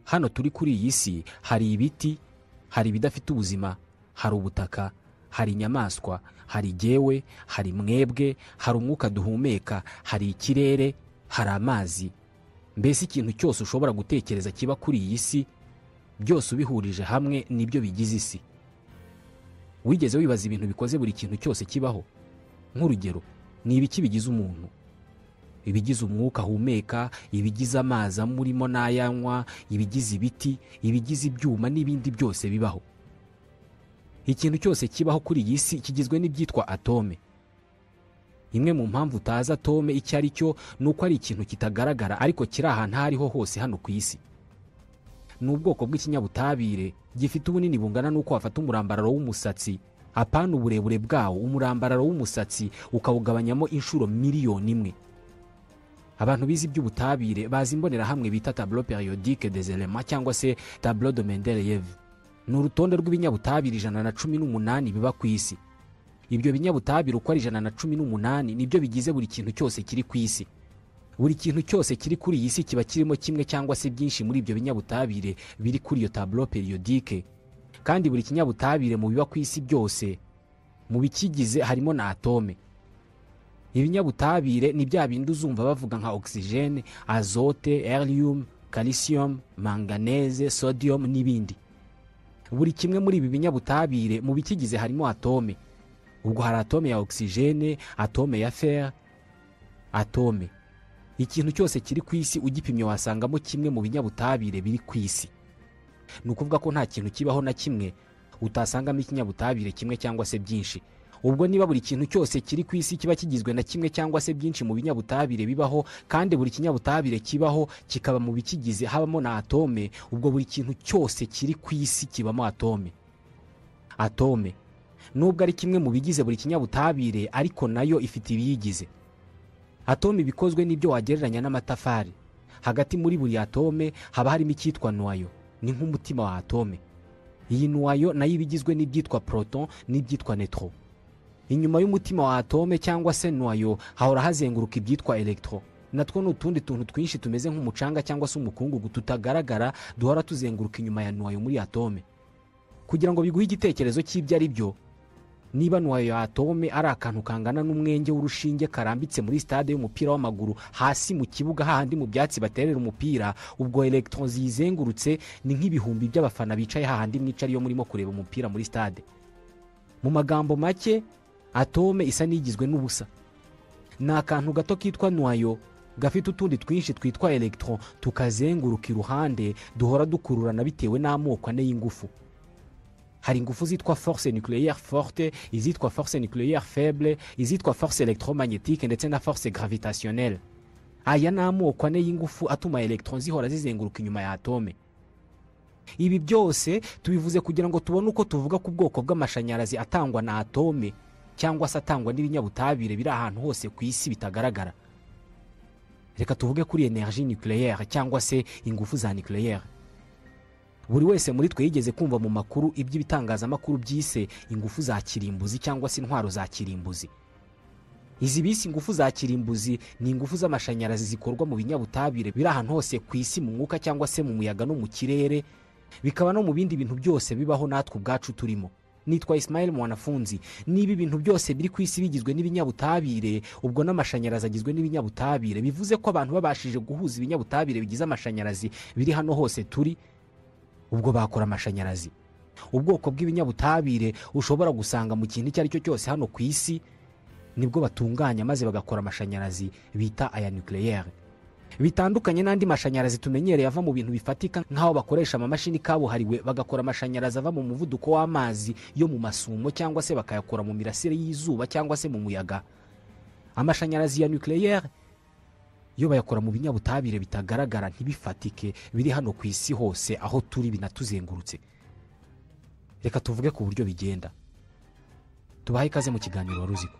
hano turi kuri iyi si hari ibiti hari ibidafite ubuzima hari ubutaka hari inyamaswa hari igewe hari mwebwe hari umwuka duhumeka hari ikirere hari amazi mbese ikintu cyose ushobora gutekereza kiba kuri iyi si byose ubihurije hamwe nibyo bigize isi wigeze wibaza ibintu bikoze buri kintu cyose kibaho nk'urugero ni ibiki bigize umuntu ibigize umwuka ahumeka ibigize amazi amurimo n'ayanywa ibigize ibiti ibigize ibyuma n'ibindi byose bibaho ikintu cyose kibaho kuri iyi si kigizwe n'ibyitwa atome imwe mu mpamvu utazi atome icyo ari cyo ni uko ari ikintu kitagaragara ariko kiri ahantu aho ariho hose hano ku isi ni ubwoko bw'ikinyabutabire gifite ubunini bungana n'uko wafata umurambararo w'umusatsi apana uburebure bwawo umurambararo w'umusatsi ukawugabanyamo inshuro miliyoni imwe abantu bize iby'ubutabire bazi imbonerahamwe bita tablo periodique des elements cyangwa se tablo de mendeleyev ni urutonde rw'ibinyabutabire ijana na cumi n'umunani biba ku isi ibyo binyabutabire uko ari ijana na cumi n'umunani nibyo bigize buri kintu cyose kiri ku isi buri kintu cyose kiri kuri iyi si kiba kirimo kimwe cyangwa se byinshi muri ibyo binyabutabire biri kuri iyo tablo periodike kandi buri kinyabutabire mu biba ku isi byose mu bikigize harimo na atome ibinyabutabire ni bya bindi uzumva bavuga nka ogisijene azote eriyumu kalisiyomu manganeze sodiyomu n'ibindi buri kimwe muri ibi binyabutabire mu bikigize harimo atome ubwo hari atome ya ogisijene atome ya feri atome ikintu cyose kiri ku isi ugipimye wasangamo kimwe mu binyabutabire biri ku isi ni ukuvuga ko nta kintu kibaho na kimwe utasangamo ikinyabutabire kimwe cyangwa se byinshi ubwo niba buri kintu cyose kiri ku isi kiba kigizwe na kimwe cyangwa se byinshi mu binyabutabire bibaho kandi buri kinyabutabire kibaho kikaba mu bikigize habamo na atome ubwo buri kintu cyose kiri ku isi kibamo atome atome nubwo ari kimwe mu bigize buri kinyabutabire ariko nayo ifite ibiyigize atome iba ikozwe n'ibyo wagereranya n'amatafari hagati muri buri atome haba harimo icyitwa nuwayo ni nk'umutima wa atome iyi nuwayo nayo iba igizwe n'ibyitwa proton n'ibyitwa netro inyuma y'umutima wa atome cyangwa se nuwayo hahora hazenguruka ibyitwa electro natwo ni utundi tuntu twinshi tumeze nk'umucanga cyangwa se umukungugu tutagaragara duhora tuzenguruka inyuma ya nuwayo muri atome kugira ngo biguhe igitekerezo cy'ibyo ari byo niba nuwayo ya atome ari akantu kangana n'umwenge w'urushinge karambitse muri sitade y'umupira w'amaguru hasi mu kibuga hahandi mu byatsi baterera umupira ubwo elegitoro ziyizengurutse ni nk'ibihumbi by'abafana bicaye hahandi mwica ariyo murimo kureba umupira muri sitade mu magambo make atome isa n'igizwe n'ubusa ni akantu gato kitwa nuwayo gafite utundi twinshi twitwa elegitoro tukazenguruka iruhande duhora dukururana bitewe n'amoko ane y'ingufu hari ingufu zitwa force nucléaire forte izitwa force nucléaire faible izitwa force electromagnétique ndetse na force gravitationnelle aya ni amoko ane y'ingufu atuma electron zihora zizenguruka inyuma ya atome ibi byose tubivuze kugira ngo tubone uko tuvuga ku bwoko bw'amashanyarazi atangwa na atome cyangwa se atangwa n'ibinyabutabire biri ahantu hose ku isi bitagaragara reka tuvuge kuri energie nucléaire cyangwa se ingufu za nucléaire buri wese muri twe yigeze kumva mu makuru iby'ibitangazamakuru byise ingufu za kirimbuzi cyangwa se intwaro za kirimbuzi izi bisi ingufu za kirimbuzi ni ingufu z'amashanyarazi zikorwa mu binyabutabire biri ahantu hose ku isi mu mwuka cyangwa se mu muyaga no mu kirere bikaba no mu bindi bintu byose bibaho natwe ubwacu turimo nitwa Ismail mwanafunzi niba ibintu byose biri ku isi bigizwe n'ibinyabutabire ubwo n'amashanyarazi agizwe n'ibinyabutabire bivuze ko abantu babashije guhuza ibinyabutabire bigize amashanyarazi biri hano hose turi ubwo bakora amashanyarazi ubwoko bw'ibinyabutabire ushobora gusanga mu kintu icyo ari cyo cyose hano ku isi nibwo batunganya maze bagakora amashanyarazi bita aya nucléaire bitandukanye n'andi mashanyarazi tumenyereye ava mu bintu bifatika nk'aho bakoresha amamashini kabuhariwe bagakora amashanyarazi ava mu muvuduko w'amazi yo mu masumo cyangwa se bakayakora mu mirasire y'izuba cyangwa se mu muyaga amashanyarazi ya nucléaire iyo bayakora mu binyabutabire bitagaragara ntibifatike biri hano ku isi hose aho turi binatuzengurutse reka tuvuge ku buryo bigenda tubahe ikaze mu kiganiro wa ruziko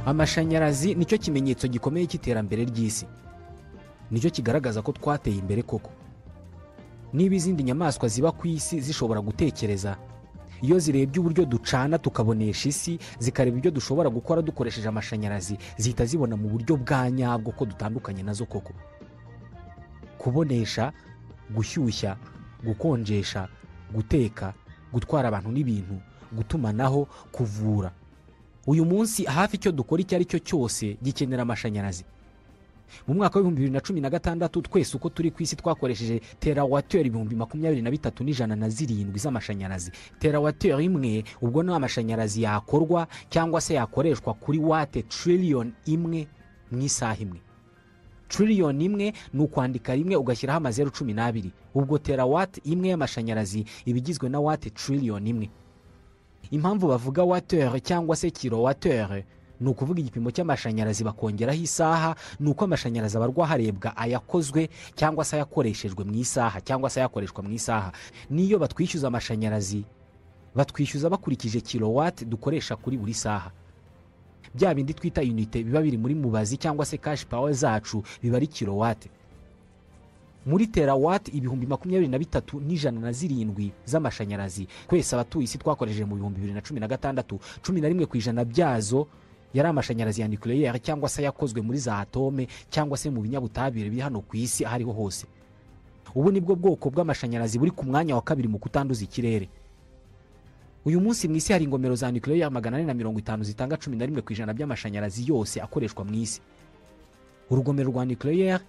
amashanyarazi nicyo kimenyetso gikomeye cy'iterambere ry'isi nicyo kigaragaza ko twateye imbere koko niba izindi nyamaswa ziba ku isi zishobora gutekereza iyo zirebye uburyo ducana tukabonesha isi zikareba ibyo dushobora gukora dukoresheje amashanyarazi zihita zibona mu buryo bwa nyabwo ko dutandukanye nazo koko kubonesha gushyushya gukonjesha guteka gutwara abantu n'ibintu gutumanaho kuvura uyu munsi hafi icyo dukora icyo ari cyo cyose gikenera amashanyarazi mu mwaka w'ibihumbi bibiri na cumi na gatandatu twese uko turi ku isi twakoresheje terawateri ibihumbi makumyabiri na bitatu n'ijana na zirindwi z'amashanyarazi terawateri imwe ubwo ni amashanyarazi yakorwa cyangwa se yakoreshwa kuri wate tiririyoni imwe mu isaha imwe tiririyoni imwe ni ukwandika rimwe ugashyiraho amazeru cumi n'abiri ubwo terawate imwe y'amashanyarazi iba igizwe na wate tiririyoni imwe impamvu bavuga watere cyangwa se kirowatere ni ukuvuga igipimo cy'amashanyarazi bakongeraho isaha ni uko amashanyarazi aba arwa harebwa ayakozwe cyangwa se ayakoreshejwe mu isaha cyangwa se ayakoreshwa mu isaha n'iyo batwishyuza amashanyarazi batwishyuza bakurikije kilowati dukoresha kuri buri saha bya bindi twita unite biba biri muri mubazi cyangwa se kashi pawa zacu biba ari kilowati muri terawati ibihumbi makumyabiri na bitatu n'ijana na zirindwi z'amashanyarazi twese abatuye isi twakoresheje mu bihumbi bibiri na cumi na gatandatu cumi na rimwe ku ijana byazo yari amashanyarazi ya nikoreyeri cyangwa se yakozwe muri za atome cyangwa se mu binyabutabire biri hano ku isi aho ariho hose ubu ni bwo bwoko bw'amashanyarazi buri ku mwanya wa kabiri mu kutanduza ikirere uyu munsi mu isi hari ingomero za nikoreyeri magana ane na mirongo itanu zitanga cumi na rimwe ku ijana by'amashanyarazi yose akoreshwa mu isi urugomero rwa nikoreyeri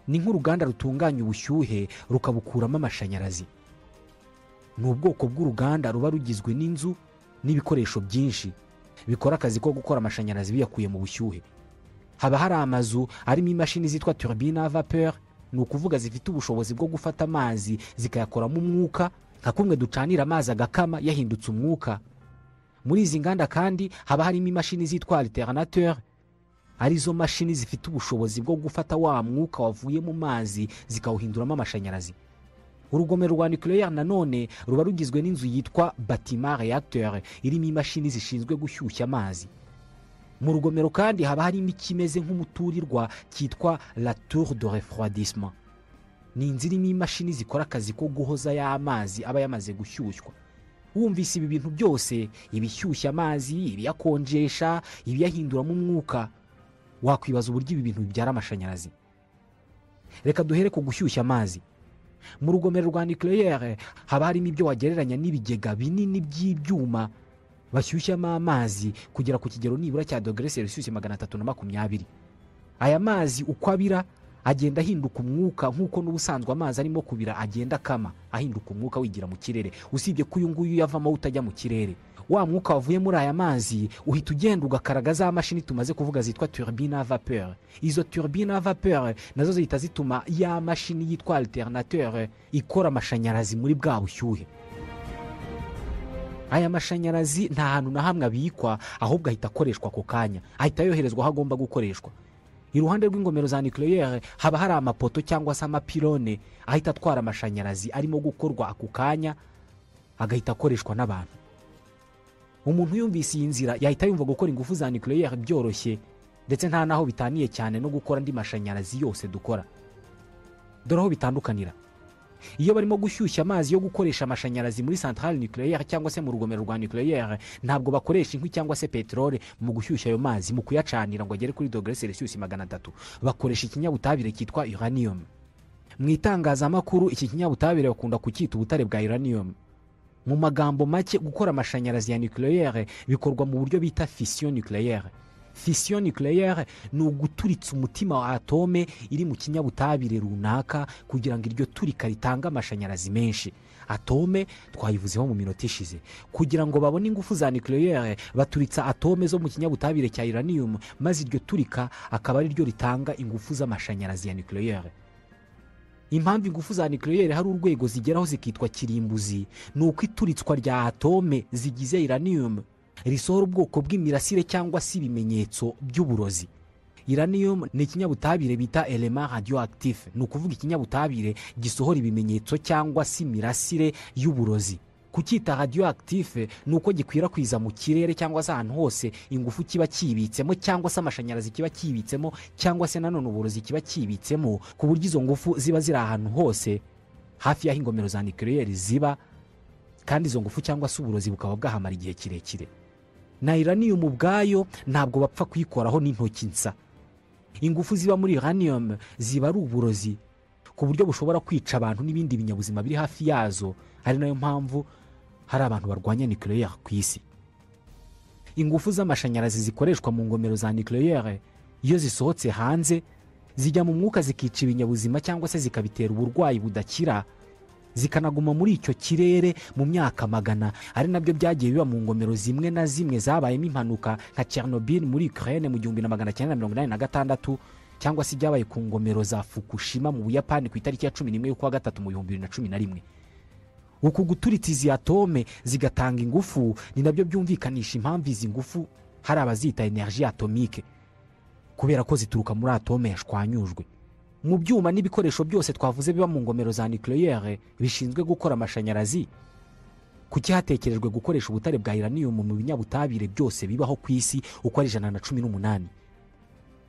ni nk'uruganda rutunganya ubushyuhe rukabukuramo amashanyarazi ni ubwoko bw'uruganda ruba rugizwe n'inzu n'ibikoresho byinshi bikora akazi ko gukora amashanyarazi biyakuye mu bushyuhe haba hari amazu arimo imashini zitwa turubine vapeur ni ukuvuga zifite ubushobozi bwo gufata amazi zikayakoramo umwuka nka kumwe ducanira amazi agakama yahindutse umwuka muri izi nganda kandi haba harimo imashini zitwa alternateur arizo mashini zifite ubushobozi bwo gufata wa mwuka wavuye mu mazi zikawuhinduramo amashanyarazi urugomero rwa nikoreyeri nanone ruba rugizwe n'inzu yitwa batima reacteur irimo imashini zishinzwe gushyushya amazi mu rugomero kandi haba harimo ikimeze nk'umuturirwa cyitwa la tour de refroidissement ni inzu irimo imashini zikora akazi ko guhoza ya mazi aba yamaze gushyushywa wumvise ibi bintu byose ibishyushya amazi ibiyakonjesha ibiyahinduramo umwuka wakwibaza uburyo ibi bintu bibyara amashanyarazi reka duhere ku gushyushya amazi mu rugomero rwa nikoreyeri haba harimo ibyo wagereranya n'ibigega binini by'ibyuma bashyushyamo amazi kugera ku kigero nibura cya dogere selisiyusi magana atatu na makumyabiri aya mazi uko abira agenda ahinduka umwuka nk'uko n'ubusanzwe amazi arimo kubira agenda akama ahinduka umwuka wigira mu kirere usibye ko uyu nguyu yavamo utajya mu kirere wa mwuka wavuye muri aya mazi uhita ugenda ugakaraga za mashini tumaze kuvuga zitwa turubine vapeur izo turubine vapeur nazo zihita zituma ya mashini yitwa alternateur ikora amashanyarazi muri bwa bushyuhe aya mashanyarazi nta hantu na hamwe abikwa ahubwo ahita akoreshwa ako kanya ahita yoherezwa aho agomba gukoreshwa iruhande rw'ingomero za nikoreyeri haba hari amapoto cyangwa se amapirone ahita atwara amashanyarazi arimo gukorwa ako kanya agahita akoreshwa n'abantu umuntu yumvise iyi nzira yahita yumva gukora ingufu za nikoreyeri byoroshye ndetse nta n'aho bitaniye cyane no gukora andi mashanyarazi yose dukora dore aho bitandukanira iyo barimo gushyushya amazi yo gukoresha amashanyarazi muri santarari nikoreyeri cyangwa se mu rugomero rwa nikoreyeri ntabwo bakoresha inkwi cyangwa se peteroli mu gushyushya ayo mazi mu kuyacanira ngo agere kuri dogere selisiyusi magana atatu bakoresha ikinyabutabire cyitwa uranium mu itangazamakuru iki kinyabutabire bakunda kucyita ubutare bwa uranium mu magambo make gukora amashanyarazi ya nikoreyeri bikorwa mu buryo bita fisiyo nikoreyeri fisiyo nikoreyeri ni uguturitsa umutima wa atome iri mu kinyabutabire runaka kugira ngo iryo turika ritange amashanyarazi menshi atome twayivuzeho mu minota ishize kugira ngo babone ingufu za nikoreyeri baturitsa atome zo mu kinyabutabire cya iraniyumu maze iryo turika akaba ari ryo ritanga ingufu z'amashanyarazi ya nikoreyeri impamvu ingufu za nikoreyeri hari urwego zigeraho zikitwa kirimbuzi ni uko ituritswa rya atome zigize iraniyumu risohora ubwoko bw'imirasire cyangwa se ibimenyetso by'uburozi iranium ni ikinyabutabire bita elema radioactif ni ukuvuga ikinyabutabire gisohora ibimenyetso cyangwa se imirasire y'uburozi kucyita radioactif ni uko gikwirakwiza mu kirere cyangwa se ahantu hose ingufu kiba kibitsemo cyangwa se amashanyarazi kiba kibitsemo cyangwa se nanone uburozi kiba kibitsemo ku buryo izo ngufu ziba ziri ahantu hose hafi y'aho ingomero za nikoreyeri ziba kandi izo ngufu cyangwa se uburozi bukaba bwahamara igihe kirekire na iraniyumu ubwayo ntabwo bapfa kuyikoraho n'intoki nsa ingufu ziba muri iraniyumu ziba ari uburozi ku buryo bushobora kwica abantu n'ibindi binyabuzima biri hafi yazo ari nayo mpamvu hari abantu barwanya nucleaire ku isi ingufu z'amashanyarazi zikoreshwa mu ngomero za nucleaire iyo zisohotse hanze zijya mu mwuka zikica ibinyabuzima cyangwa se zikabitera uburwayi budakira zikanaguma muri icyo kirere mu myaka magana ari nabyo byagiye biba mu ngomero zimwe na zimwe zabayemo impanuka nka Chernobyl muri Ukraine mu gihumbi na magana cyenda mirongo inani na gatandatu cyangwa se ibyabaye ku ngomero za Fukushima mu Buyapani ku itariki ya cumi n'imwe y'ukwa gatatu mu bihumbi bibiri na cumi na rimwe uku guturitsa izi atome zigatanga ingufu ni nabyo byumvikanisha impamvu izi ngufu hari abazita energy atomike kubera ko zituruka muri atome yashwanyujwe mu byuma n'ibikoresho byose twavuze biba mu ngomero za nucleaire bishinzwe gukora amashanyarazi kuki hatekerejwe gukoresha ubutare bwa iraniyumu mu binyabutabire byose bibaho ku isi uko ari ijana na cumi n'umunani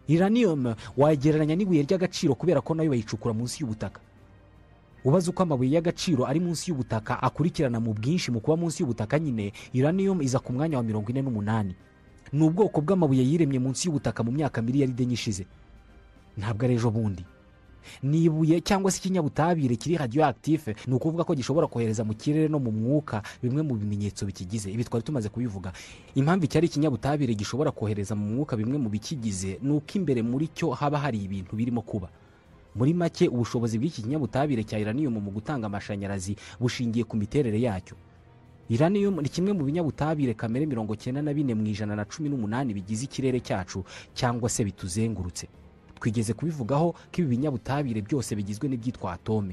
iraniyumu wayigereranya n'ibuye ry'agaciro kubera ko nayo bayicukura munsi y'ubutaka ubaze uko amabuye y'agaciro ari munsi y'ubutaka akurikirana mu bwinshi mu kuba munsi y'ubutaka nyine iraniyumu iza ku mwanya wa mirongo ine n'umunani ni ubwoko bw'amabuye yiremye munsi y'ubutaka mu myaka miliyaride nyishize ntabwo ari ejo bundi ni ibuye cyangwa se ikinyabutabire kiri radioactive ni ukuvuga ko gishobora kohereza mu kirere no mu mwuka bimwe mu bimenyetso bikigize ibi twari tumaze kubivuga impamvu icyari ikinyabutabire gishobora kohereza mu mwuka bimwe mu bikigize ni uko imbere muri cyo haba hari ibintu birimo kuba muri make ubushobozi bw'iki kinyabutabire cya iraniyumu mu gutanga amashanyarazi bushingiye ku miterere yacyo iraniyumu ni kimwe mu binyabutabire kamere mirongo cyenda na bine mu ijana na cumi n'umunani bigize ikirere cyacu cyangwa se bituzengurutse twigeze kubivugaho ko ibi binyabutabire byose bigizwe n'ibyitwa atome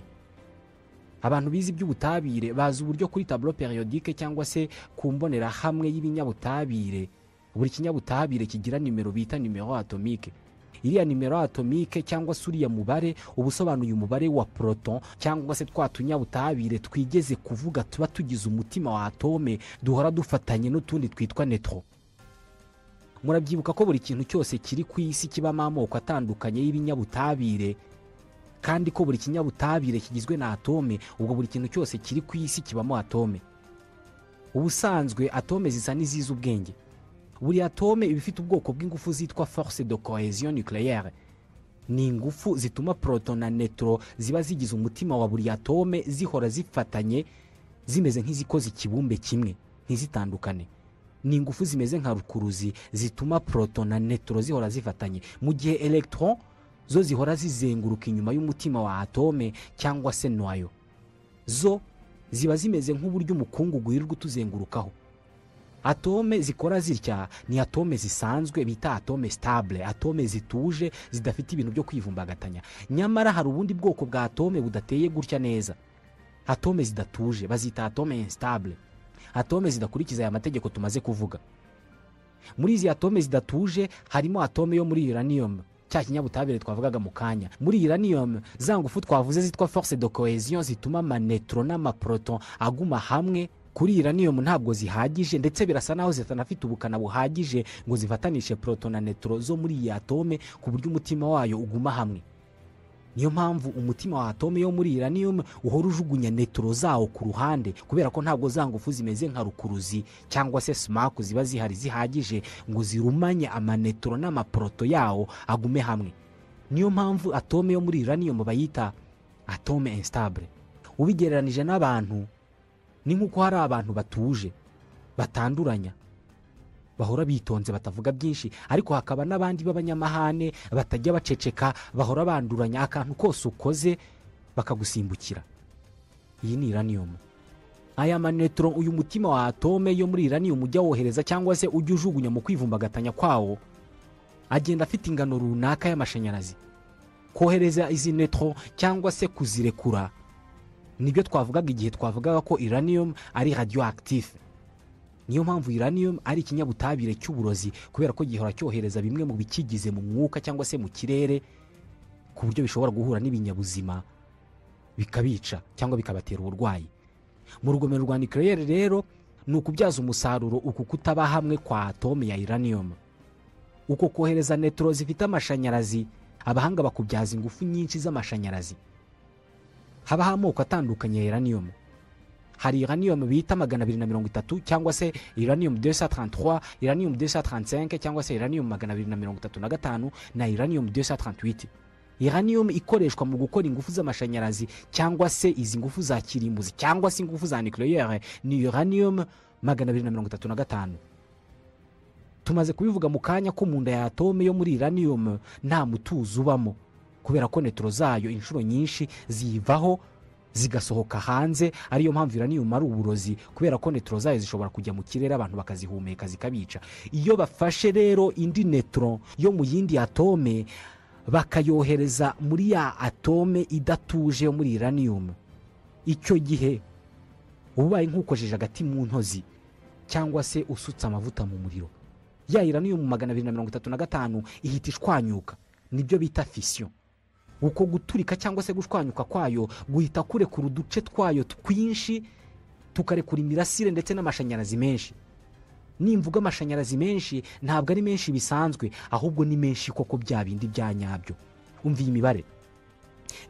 abantu bize iby'ubutabire bazi uburyo kuri taburo periyodike cyangwa se ku mbonerahamwe y'ibinyabutabire buri kinyabutabire kigira nimero bita nimero atomike iriya nimero atomike cyangwa se uriya mubare uba usobanuye umubare wa proton cyangwa se twa tunyabutabire twigeze kuvuga tuba tugize umutima wa atome duhora dufatanye n'utundi twitwa netro murabyibuka ko buri kintu cyose kiri ku isi kibamo amoko atandukanye y'ibinyabutabire kandi ko buri kinyabutabire kigizwe na atome ubwo buri kintu cyose kiri ku isi kibamo atome ubusanzwe atome zisa n'izizi ubwenge buri atome iba ifite ubwoko bw'ingufu zitwa force de cohesion nucleaire ni ingufu zituma proton na netro ziba zigize umutima wa buri atome zihora zifatanye zimeze nk'izikoze ikibumbe kimwe ntizitandukane ni ingufu zimeze nka rukuruzi zituma proton na netro zihora zifatanye mu gihe electron zo zihora zizenguruka inyuma y'umutima wa atome cyangwa se noyo zo ziba zimeze nk'uburyo umukungugu wirirwa utuzengurukaho atome zikora zitya ni atome zisanzwe bita atome stabile atome zituje zidafite ibintu byo kwivumbagatanya nyamara hari ubundi bwoko bwa atome budateye gutya neza atome zidatuje bazita atome instabile atome zidakurikiza aya mategeko tumaze kuvuga muri izi atome zidatuje harimo atome yo muri uranium cya kinyabutabire twavugaga mu kanya muri uranium za ngufu twavuze zitwa force de cohesion zituma amanetro n'amaproton aguma hamwe kuri uranium ntabwo zihagije ndetse birasa naho zitanafite ubukana buhagije ngo zifatanishe proton na netro zo muri iyi atome ku buryo umutima wayo uguma hamwe niyo mpamvu umutima wa atome yo muri uranium uhora ujugunya netro zawo ku ruhande kubera ko ntabwo za ngufu zimeze nka rukuruzi cyangwa se smaku ziba zihari zihagije ngo zirumanye amanetro n'amaproto yawo agume hamwe niyo mpamvu atome yo muri uranium bayita atome instabile ubigereranije n'abantu ni nk'uko hari abantu batuje batanduranya bahora bitonze batavuga byinshi ariko hakaba n'abandi b'abanyamahane batajya baceceka bahora banduranya akantu kose ukoze bakagusimbukira iyi ni iraniyumu aya manetro uyu mutima wa atome yo muri iraniyumu ujya wohereza cyangwa se ujya ujugunya mu kwivumbagatanya kwawo agenda afite ingano runaka y'amashanyarazi kohereza izi netro cyangwa se kuzirekura nibyo twavugaga igihe twavugaga ko iraniyumu ari radioactive niyo mpamvu iraniyumu ari ikinyabutabire cy'uburozi kubera ko gihora cyohereza bimwe mu bikigize mu mwuka cyangwa se mu kirere ku buryo bishobora guhura n'ibinyabuzima bikabica cyangwa bikabatera uburwayi mu rugomero rwa nucleaire rero ni ukubyaza umusaruro uku kutaba hamwe kwa atome ya iraniyumu uko kohereza netro zifite amashanyarazi abahanga bakubyaza ingufu nyinshi z'amashanyarazi habaho amoko atandukanye ya iraniyumu hari uranium bita magana abiri na mirongo itatu cyangwa se uranium 233 uranium 235 cyangwa se uranium magana abiri na mirongo itatu na gatanu na uranium 238 uranium ikoreshwa mu gukora ingufu z'amashanyarazi cyangwa se izi ngufu za kirimbuzi cyangwa se ingufu za nucleaire ni uranium magana abiri na mirongo itatu na gatanu tumaze kubivuga mu kanya ko mu nda ya atome yo muri uranium nta mutuzo ubamo kubera ko netero zayo inshuro nyinshi zivaho zigasohoka hanze ariyo mpamvu uranium ari uburozi kubera ko netero zayo zishobora kujya mu kirere abantu bakazihumeka zikabica iyo bafashe rero indi netero yo mu yindi atome bakayohereza muri ya atome idatuje yo muri uranium icyo gihe uba ubaye nk'ukojeje agati mu ntozi cyangwa se usutse amavuta mu muriro ya uranium magana abiri na mirongo itatu na gatanu ihita ishwanyuka nibyo bita fisiyo uko guturika cyangwa se gushwanyuka kwayo guhita kurekura uduce twayo twinshi tukarekura imirasire ndetse n'amashanyarazi menshi nimvuga amashanyarazi menshi ntabwo ari menshi bisanzwe ahubwo ni menshi koko bya bindi bya nyabyo umviye imibare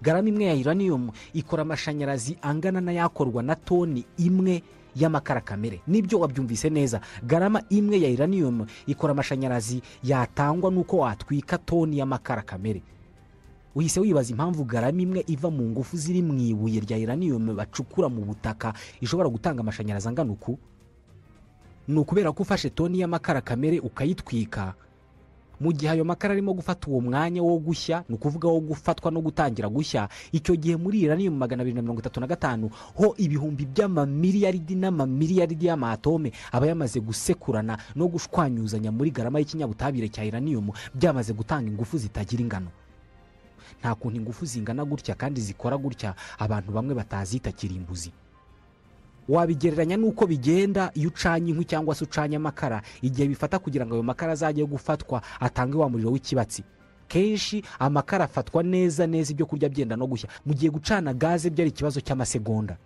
garama imwe ya uranium ikora amashanyarazi angana n'ayakorwa na toni imwe y'amakara kamere nibyo wabyumvise neza garama imwe ya uranium ikora amashanyarazi yatangwa n'uko watwika toni y'amakara kamere uhise wibaza impamvu garama imwe iva mu ngufu ziri mu ibuye rya uranium bacukura mu butaka ishobora gutanga amashanyarazi angana uku ni ukubera ko ufashe toni y'amakara kamere ukayitwika mu gihe ayo makara arimo gufata uwo mwanya wo gushya ni ukuvuga wo gufatwa no gutangira gushya icyo gihe muri uranium magana abiri na mirongo itatu na gatanu ho ibihumbi by'amamiliyaridi n'amamiliyaridi y'amatome aba yamaze gusekurana no gushwanyuzanya muri garama y'ikinyabutabire cya uranium byamaze gutanga ingufu zitagira ingano nta kuntu ingufu zingana gutya kandi zikora gutya abantu bamwe batazita kirimbuzi wabigereranya n'uko bigenda iyo ucanye inkwi cyangwa se ucanye amakara igihe bifata kugira ngo ayo makara azajye gufatwa atange wa muriro w'ikibatsi kenshi amakara afatwa neza neza ibyo kurya byenda no gushya mu gihe gucana gaze byari ikibazo cy'amasegonda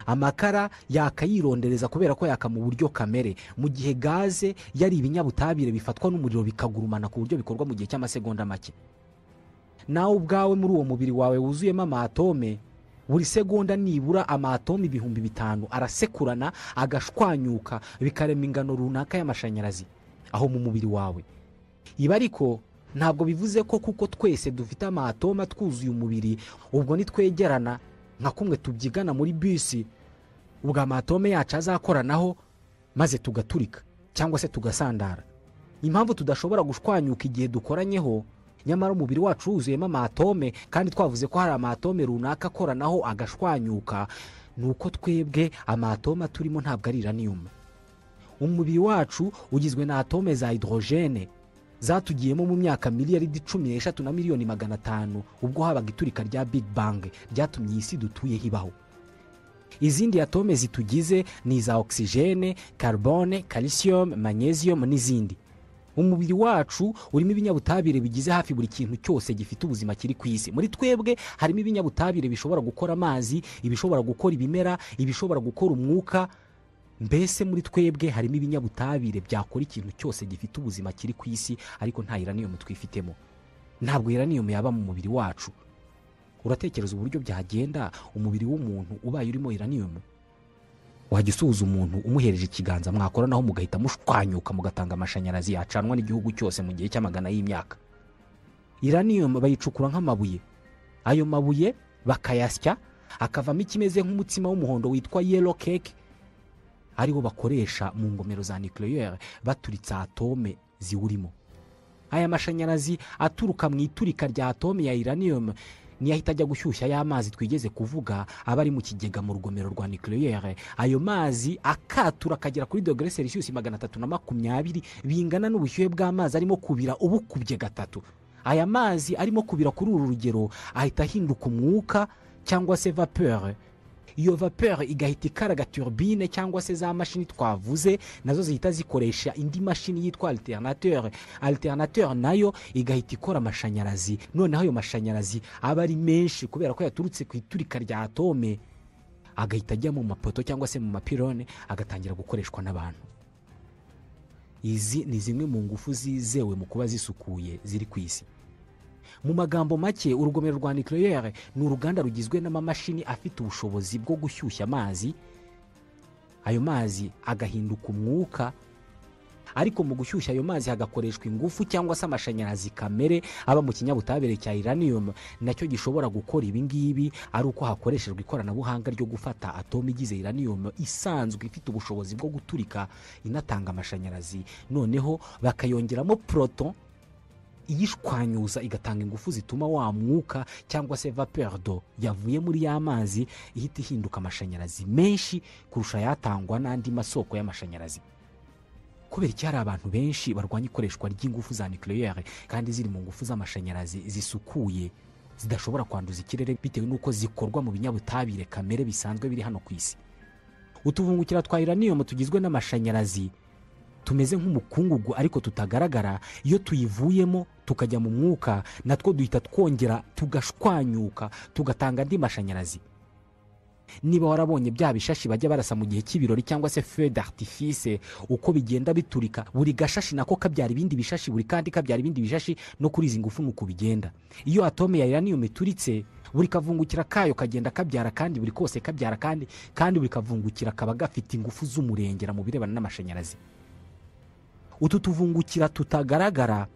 amakara yakayirondereza kubera ko yaka mu buryo kamere mu gihe gaze yari ibinyabutabire bifatwa n'umuriro bikagurumana ku buryo bikorwa mu gihe cy'amasegonda make nawe ubwawe muri uwo mubiri wawe wuzuyemo amatome buri segonda nibura amatome ibihumbi bitanu arasekurana agashwanyuka bikarema ingano runaka y'amashanyarazi aho mu mubiri wawe ibi ariko ntabwo bivuze ko kuko twese dufite amatome atwuzuye umubiri ubwo nitwegerana nka kumwe tubyigana muri bisi ubwo amatome yacu azakoranaho maze tugaturika cyangwa se tugasandara impamvu tudashobora gushwanyuka igihe dukoranyeho nyamara umubiri wacu wuzuyemo amatome kandi twavuze ko hari amatome runaka akoranaho agashwanyuka ni uko twebwe amatome aturimo ntabwo ari uranium umubiri wacu ugizwe na atome za hydrogene zatugiyemo mu myaka miliyaridi cumi n'eshatu na miliyoni magana atanu ubwo habaga iturika rya big bang ryatumye isi dutuyeho ibaho izindi atome zitugize ni iza oxygene carbone calcium magnesium n'izindi umubiri wacu urimo ibinyabutabire bigize hafi buri kintu cyose gifite ubuzima kiri ku isi muri twebwe harimo ibinyabutabire bishobora gukora amazi ibishobora gukora ibimera ibishobora gukora umwuka mbese muri twebwe harimo ibinyabutabire byakora ikintu cyose gifite ubuzima kiri ku isi ariko nta iraniyomu twifitemo ntabwo iraniyomu yaba mu mubiri wacu uratekereza uburyo byagenda umubiri w'umuntu ubaye urimo iraniyomu wajya usuhuza umuntu umuhereje ikiganza mwakoranaho mugahita mushwanyuka mugatanga amashanyarazi yacanwa n'igihugu cyose mu gihe cy'amagana y'imyaka iranium bayicukura nk'amabuye ayo mabuye bakayasya akavamo ikimeze nk'umutsima w'umuhondo witwa yellow cake ariwo bakoresha mu ngomero za nucleaire baturitsa atome ziwurimo aya mashanyarazi aturuka mu iturika rya atome ya iranium ntiyahita ajya gushyushya y'amazi twigeze kuvuga aba ari mu kigega mu rugomero rwa nucleaire ayo mazi akatura akagera kuri dogere celsius magana atatu na makumyabiri bingana n'ubushyuhe bw'amazi arimo kubira ubukubye gatatu aya mazi arimo kubira kuri uru rugero ahita ahinduka umwuka cyangwa se vapeur iyo vapeur igahita ikaraga turbine cyangwa se za mashini twavuze nazo zihita zikoresha indi mashini yitwa alternateur alternateur nayo igahita ikora amashanyarazi noneho ayo mashanyarazi aba ari menshi kubera ko yaturutse ku iturika rya atome agahita ajya mu mapoto cyangwa se mu mapirone agatangira gukoreshwa n'abantu izi ni zimwe mu ngufu zizewe mu kuba zisukuye ziri ku isi mu magambo make urugomero rwa nucleaire ni uruganda rugizwe n'amamashini afite ubushobozi bwo gushyushya amazi ayo mazi agahinduka umwuka ariko mu gushyushya ayo mazi hagakoreshwa ingufu cyangwa se amashanyarazi kamere aba mu kinyabutabire cya iranium nacyo gishobora gukora ibi ngibi ari uko hakoreshejwe ikoranabuhanga ryo gufata atome igize iranium isanzwe ifite ubushobozi bwo guturika inatanga amashanyarazi noneho bakayongeramo proton iyishwanyuza igatanga ingufu zituma wa mwuka cyangwa se vapeur d'eau yavuye muri ya mazi ihita ihinduka amashanyarazi menshi kurusha ayatangwa n'andi masoko y'amashanyarazi kubera iki hari abantu benshi barwanya ikoreshwa ry'ingufu za nucleaire kandi ziri mu ngufu z'amashanyarazi zisukuye zidashobora kwanduza ikirere bitewe n'uko zikorwa mu binyabutabire kamere bisanzwe biri hano ku isi utuvungukira twa iranium tugizwe n'amashanyarazi tumeze nk'umukungugu ariko tutagaragara iyo tuyivuyemo tukajya mu mwuka natwo duhita twongera tugashwanyuka tugatanga andi mashanyarazi niba warabonye bya bishashi bajya barasa mu gihe cy'ibirori cyangwa se feu d'artifice uko bigenda biturika buri gashashi nako kabyara ibindi bishashi buri kandi kabyara ibindi bishashi no kuri izi ngufu nuko bigenda iyo atome ya iranium ituritse buri kavungukira kayo kagenda kabyara kandi buri kose kabyara kandi kandi buri kavungukira kaba gafite ingufu z'umurengera mu birebana n'amashanyarazi utu tuvungukira tutagaragara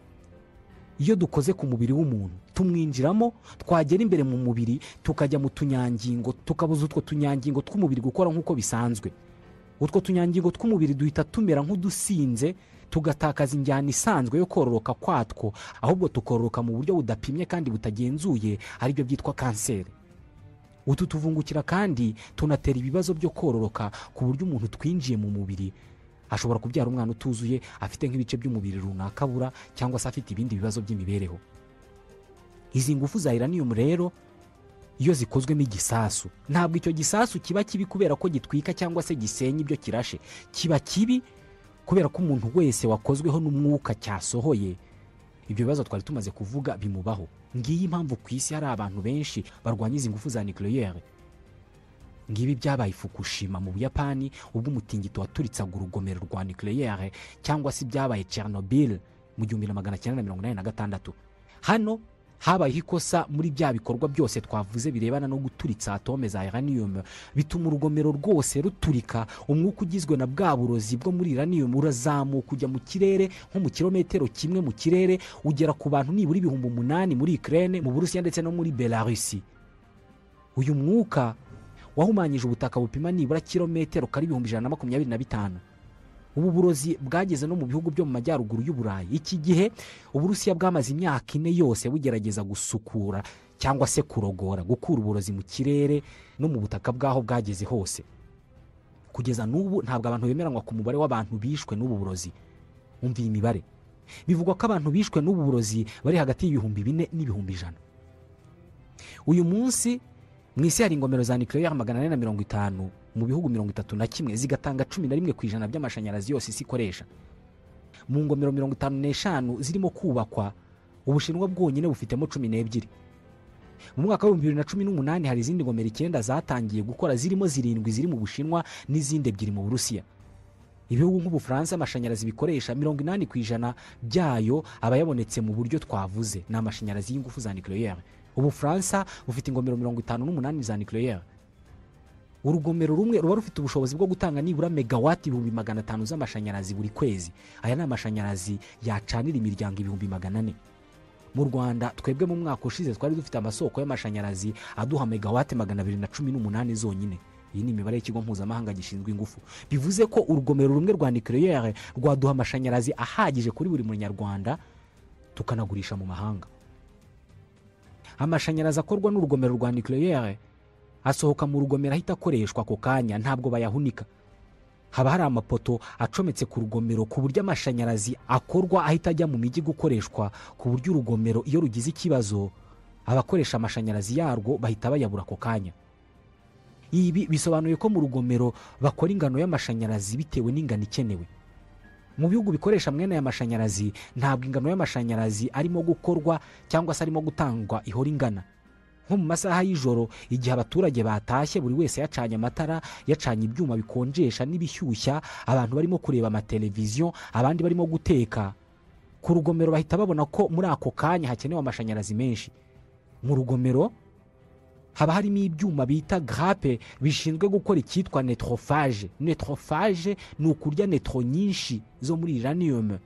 iyo dukoze ku mubiri w'umuntu tumwinjiramo twagera imbere mu mubiri tukajya mu tunyangingo tukabuza utwo tunyangingo tw'umubiri gukora nk'uko bisanzwe utwo tunyangingo tw'umubiri duhita tumera nk'udusinze tugatakaza injyana isanzwe yo kororoka kwatwo ahubwo tukororoka mu buryo budapimye kandi butagenzuye aribyo byitwa kanseri utu tuvungukira kandi tunatera ibibazo byo kororoka ku buryo umuntu twinjiye mu mubiri ashobora kubyara umwana utuzuye afite nk'ibice by'umubiri runaka abura cyangwa se afite ibindi bibazo by'imibereho izi ngufu za iranium rero iyo zikozwemo igisasu ntabwo icyo gisasu kiba kibi kubera ko gitwika cyangwa se gisenya ibyo kirashe kiba kibi kubera ko umuntu wese wakozweho n'umwuka cyasohoye ibyo bibazo twari tumaze kuvuga bimubaho ngiyi impamvu ku isi hari abantu benshi barwanya izi ngufu za nucleaire ngibi byabaye fukushima mu buyapani ubwo umutingito waturitsaga urugomero rwa nucleaire cyangwa se ibyabaye chernobyl mu gihumbi na magana cyenda na mirongo inani na gatandatu hano habayeho ikosa muri bya bikorwa byose twavuze birebana no guturitsa atome za iranium bituma urugomero rwose ruturika umwuka ugizwe na bwa burozi bwo muri iranium urazamuka ujya mu kirere nko mu kirometero kimwe mu kirere ugera ku bantu nibura ibihumbi umunani muri ukraine mu burusiya ndetse no muri belarusi uyu mwuka wahumanyije ubutaka bupima nibura kilometero kari ibihumbi ijana na makumyabiri na bitanu ubu burozi bwageze no mu bihugu byo mu majyaruguru y'uburayi iki gihe uburusiya bwamaze imyaka ine yose bugerageza gusukura cyangwa se kurogora gukura uburozi mu kirere no mu butaka bw'aho bwageze hose kugeza n'ubu ntabwo abantu bemeranywa ku mubare w'abantu bishwe n'ubu burozi umva iyi mibare bivugwa ko abantu bishwe n'ubu burozi bari hagati y'ibihumbi bine n'ibihumbi ijana uyu munsi mu isi hari ingomero za nucleaire magana ane na mirongo itanu mu bihugu mirongo itatu na kimwe zigatanga cumi na rimwe ku ijana by'amashanyarazi yose isi ikoresha mu ngomero mirongo itanu n'eshanu zirimo kubakwa ubushinwa bwonyine bufitemo cumi n'ebyiri mu mwaka w'ibihumbi bibiri na cumi n'umunani hari izindi ngomero icyenda zatangiye gukora zirimo zirindwi ziri mu bushinwa n'izindi ebyiri mu burusiya ibihugu nk'ubufaransa amashanyarazi bikoresha mirongo inani ku ijana byayo aba yabonetse mu buryo twavuze ni amashanyarazi y'ingufu za nucleaire ubufaransa bufite ingomero mirongo itanu n'umunani za nucleaire urugomero rumwe ruba rufite ubushobozi bwo gutanga nibura megawati ibihumbi magana atanu z'amashanyarazi buri kwezi aya ni amashanyarazi yacanira imiryango ibihumbi magana ane mu rwanda twebwe mu mwaka ushize twari dufite amasoko y'amashanyarazi aduha megawati magana abiri na cumi n'umunani zonyine iyi ni imibare y'ikigo mpuzamahanga gishinzwe ingufu bivuze ko urugomero rumwe rwa nucleaire rwaduha amashanyarazi ahagije kuri buri munyarwanda tukanagurisha mu mahanga amashanyarazi akorwa n'urugomero rwa nucleaire asohoka mu rugomero ahita akoreshwa ako kanya ntabwo bayahunika haba hari amapoto acometse ku rugomero ku buryo amashanyarazi akorwa ahita ajya mu mijyi gukoreshwa ku buryo urugomero iyo rugize ikibazo abakoresha amashanyarazi yarwo bahita bayabura ako kanya ibi bisobanuye ko mu rugomero bakora ingano y'amashanyarazi bitewe n'ingano ikenewe mu bihugu bikoresha mwene aya mashanyarazi ntabwo ingano y'amashanyarazi arimo gukorwa cyangwa se arimo gutangwa ihora ingana nko mu masaha y'ijoro igihe abaturage batashye buri wese yacanye amatara yacanye ibyuma bikonjesha n'ibishyushya abantu barimo kureba amateleviziyo abandi barimo guteka ku rugomero bahita babona ko muri ako kanya hakenewe amashanyarazi menshi mu rugomero haba harimo ibyuma bita grape bishinzwe gukora icyitwa netrofage netrofage ni ukurya netro nyinshi zo muri iraniyumu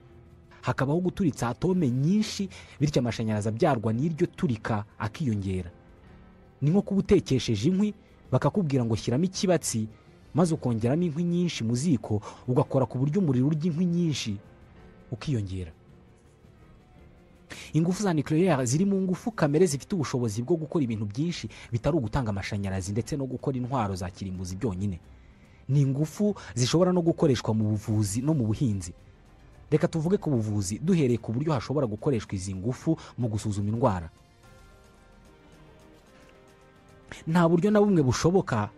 hakabaho guturitsa atome nyinshi bityo amashanyarazi abyarwa n'iryo turika akiyongera ni nko kuba utekesheje inkwi bakakubwira ngo shyiramo ikibatsi maze ukongeramo inkwi nyinshi mu ziko ugakora ku buryo umuriro urya inkwi nyinshi ukiyongera ingufu za nucleaire ziri mu ngufu kamere zifite ubushobozi bwo gukora ibintu byinshi bitari ugutanga amashanyarazi ndetse no gukora intwaro za kirimbuzi byonyine ni ingufu zishobora no gukoreshwa mu buvuzi no mu buhinzi reka tuvuge ku buvuzi duhereye ku buryo hashobora gukoreshwa izi ngufu mu gusuzuma indwara nta buryo na bumwe bushoboka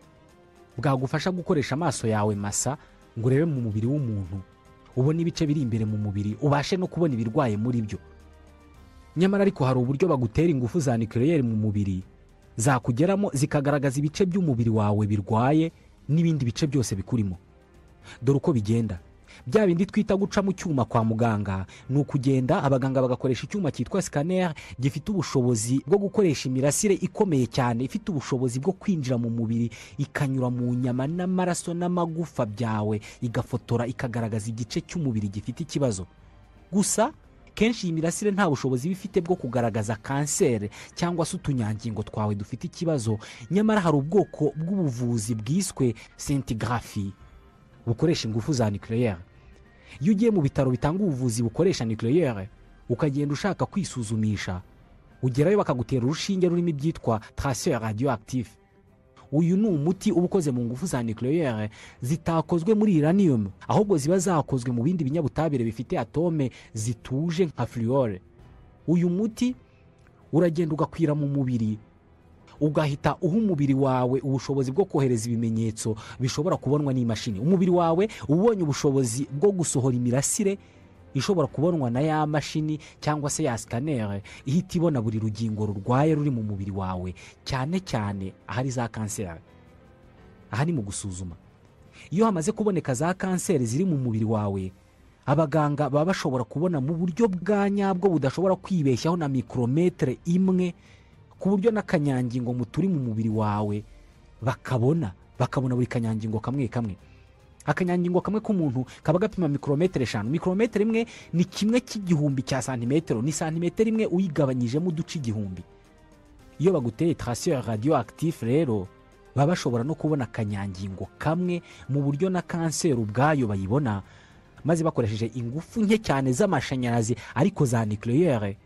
bwagufasha gukoresha amaso yawe masa ngo urebe mu mubiri w'umuntu ubone ibice biri imbere mu mubiri ubashe no kubona ibirwaye muri byo nyamara ariko hari uburyo bagutera ingufu za nucleaire mu mubiri zakugeramo zikagaragaza ibice by'umubiri wawe birwaye n'ibindi bice byose bikurimo dore uko bigenda bya bindi twita guca mu cyuma kwa muganga ni ukugenda abaganga bagakoresha icyuma cyitwa scanner gifite ubushobozi bwo gukoresha imirasire ikomeye cyane ifite ubushobozi bwo kwinjira mu mubiri ikanyura mu nyama n'amaraso n'amagufa byawe igafotora ikagaragaza igice cy'umubiri gifite ikibazo gusa kenshi iyi mirasire nta bushobozi iba ifite bwo kugaragaza kanseri cyangwa se utunyangingo twawe dufite ikibazo nyamara hari ubwoko bw'ubuvuzi bwiswe sentigrafi bukoresha ingufu za nucleaire iyo ugiye mu bitaro bitanga ubuvuzi bukoresha nucleaire ukagenda ushaka kwisuzumisha ugerayo bakagutera urushinge rurimo ibyitwa tracer radioactive uyu ni umuti uba ukoze mu ngufu za nucleaire zitakozwe muri iranium ahubwo ziba zakozwe mu bindi binyabutabire bifite atome zituje nka fluore uyu muti uragenda ugakwira mu mubiri ugahita uha umubiri wawe ubushobozi bwo kohereza ibimenyetso bishobora kubonwa n'imashini umubiri wawe uba ubonye ubushobozi bwo gusohora imirasire ishobora kubonwa na ya mashini cyangwa se ya sikaneri ihita ibona buri rugingo rurwaye ruri mu mubiri wawe cyane cyane ahari za kanseri aha ni mu gusuzuma iyo hamaze kuboneka za kanseri ziri mu mubiri wawe abaganga baba bashobora kubona mu buryo bwa nyabwo budashobora kwibeshyaho na mikorometere imwe ku buryo n'akanyangingo mu turi mu mubiri wawe bakabona bakabona buri kanyangingo kamwe kamwe akanyangingo kamwe k'umuntu kaba gapima mikorometero eshanu mikorometero imwe ni kimwe cy'igihumbi cya santimetero ni santimetero imwe uyigabanyijemo uduce igihumbi iyo baguteye tarasiyo radiyo akitif rero baba bashobora no kubona akanyangingo kamwe mu buryo na kanseri ubwayo bayibona maze bakoresheje ingufu nke cyane z'amashanyarazi ariko za nucleaire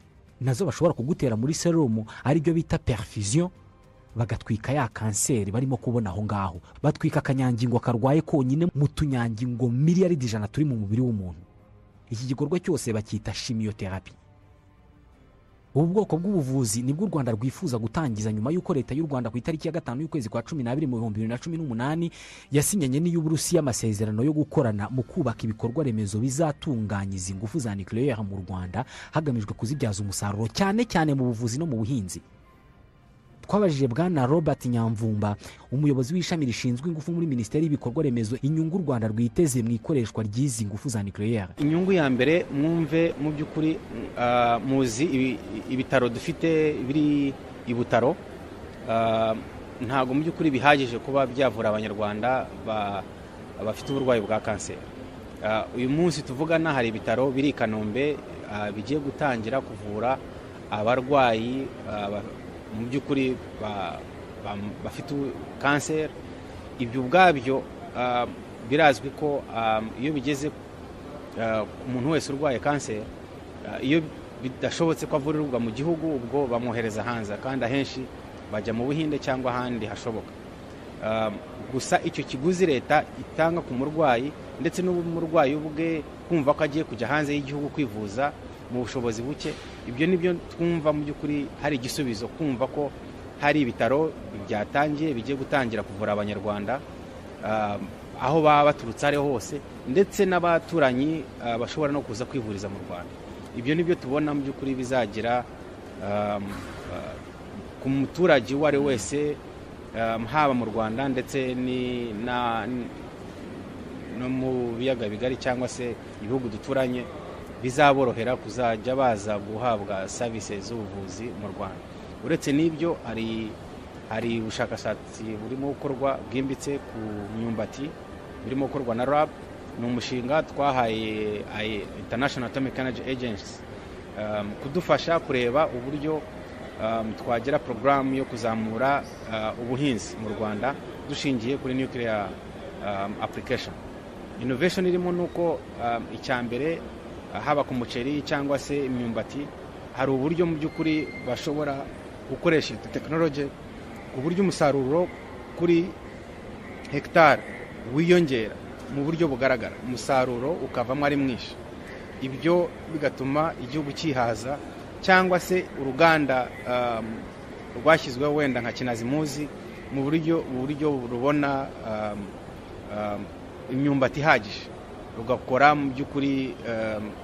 nazo bashobora kugutera muri serumu aribyo bita perfusion bagatwika ya kanseri barimo kubona aho ngaho batwika akanyangingo karwaye konyine mu tunyangingo miliyaridi ijana turi mu mubiri w'umuntu iki gikorwa cyose bacyita shimiyoterapi ubu bwoko bw'ubuvuzi nibwo u rwanda rwifuza gutangiza nyuma y'uko leta y'u rwanda ku itariki ya gatanu y'ukwezi kwa cumi n'abiri mu bihumbi bibiri na cumi n'umunani yasinyanye n'iy'uburusiya amasezerano yo gukorana mu kubaka ibikorwa remezo bizatunganyiza ingufu za nucleaire mu rwanda hagamijwe kuzibyaza umusaruro cyane cyane mu buvuzi no mu buhinzi twabajije bwana robert nyamvumba umuyobozi w'ishami rishinzwe ingufu muri minisiteri y'ibikorwa remezo inyungu u rwanda rwiteze mu ikoreshwa ry'izi ngufu za nucleaire inyungu ya mbere mwumve mu by'ukuri muzi ibitaro dufite biri i butaro ntabwo mu by'ukuri bihagije kuba byavura abanyarwanda bafite uburwayi bwa kanseri uyu munsi tuvugana hari ibitaro biri i kanombe bigiye gutangira kuvura abarwayi mu by'ukuri bafite kanseri ibyo ubwabyo birazwi ko iyo bigeze ku muntu wese urwaye kanseri iyo bidashobotse ko avurirwa mu gihugu ubwo bamwohereza hanze kandi ahenshi bajya mu buhinde cyangwa ahandi hashoboka gusa icyo kiguzi leta itanga ku murwayi ndetse n'umurwayi ubwe kumva ko agiye kujya hanze y'igihugu kwivuza mu bushobozi buke ibyo ni byo twumva mu by'ukuri hari igisubizo kumva ko hari ibitaro byatangiye bigiye gutangira kuvura abanyarwanda aho baba baturutse ariho hose ndetse n'abaturanyi bashobora no kuza kwivuriza mu rwanda ibyo ni byo tubona mu by'ukuri bizagira ku muturage uwo ari we wese haba mu rwanda ndetse no mu biyaga bigari cyangwa se ibihugu duturanye bizaborohera kuzajya baza guhabwa serivisi z'ubuvuzi mu rwanda uretse n'ibyo hari hari ubushakashatsi burimo gukorwa bwimbitse ku myumbati burimo gukorwa na rab ni umushinga twahaye international atomic energy agency kudufasha kureba uburyo twagira porogaramu yo kuzamura ubuhinzi mu rwanda dushingiye kuri nuclear application innovation irimo ni uko icya mbere haba ku muceri cyangwa se imyumbati hari uburyo mu by'ukuri bashobora gukoresha tekinoloji ku buryo umusaruro kuri hegitari wiyongera mu buryo bugaragara umusaruro ukavamo ari mwinshi ibyo bigatuma igihugu cyihaza cyangwa se uruganda rwashyizweho wenda nka kinazimuzi mu buryo buryo rubona imyumbati ihagije rugakora mu by'ukuri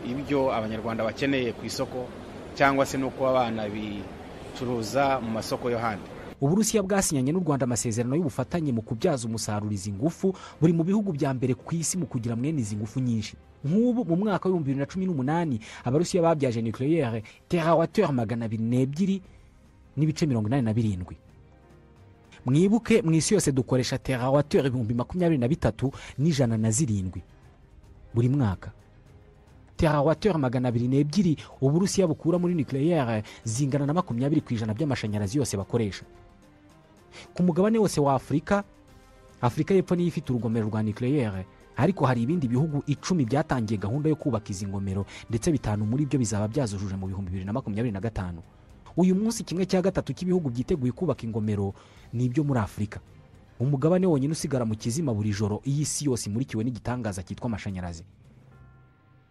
ibyo abanyarwanda bakeneye ku isoko cyangwa se no kuba banabicuruza mu masoko yo hanze uburusiya bwasinyanye n'u rwanda amasezerano y'ubufatanye mu kubyaza umusaruro izi ngufu buri mu bihugu bya mbere ku isi mu kugira mwene izi ngufu nyinshi nk'ubu mu mwaka w'ibihumbi bibiri na cumi n'umunani abarusiya babyaje nucleaire terawateur magana abiri n'ebyiri n'ibice mirongo inani na birindwi mwibuke mu isi yose dukoresha terawateur ibihumbi makumyabiri na bitatu n'ijana na zirindwi buri mwaka terawateur magana abiri n'ebyiri uburusiya bukura muri nucleaire zingana na makumyabiri ku ijana by'amashanyarazi yose bakoresha ku mugabane wose wa afurika afurika y'epfo niyo ifite urugomero rwa nucleaire ariko hari ibindi bihugu icumi byatangiye gahunda yo kubaka izi ngomero ndetse bitanu muri byo bizaba byazujuje mu bihumbi bibiri na makumyabiri na gatanu uyu munsi kimwe cya gatatu cy'ibihugu byiteguye kubaka ingomero ni ibyo muri afurika umugabane wonyine usigara mu kizima buri joro iyi si yose imurikiwe n'igitangaza cyitwa amashanyarazi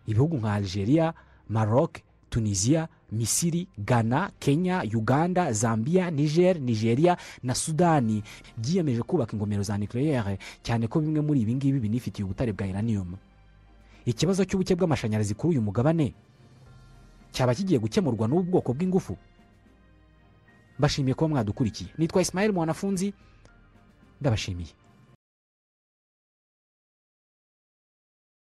ibihugu nka algeria maroc tunisia misiri ghana kenya uganda zambia niger nigeria na sudani byiyemeje kubaka ingomero za nucleaire cyane ko bimwe muri ibi ngibi binifitiye ubutare bwa iranium ikibazo cy'ubuke bw'amashanyarazi kuri uyu mugabane cyaba kigiye gukemurwa n'ubu bwoko bw'ingufu mbashimiye kuba mwadukurikiye nitwa isimayeli mwanafunzi ndabashimiye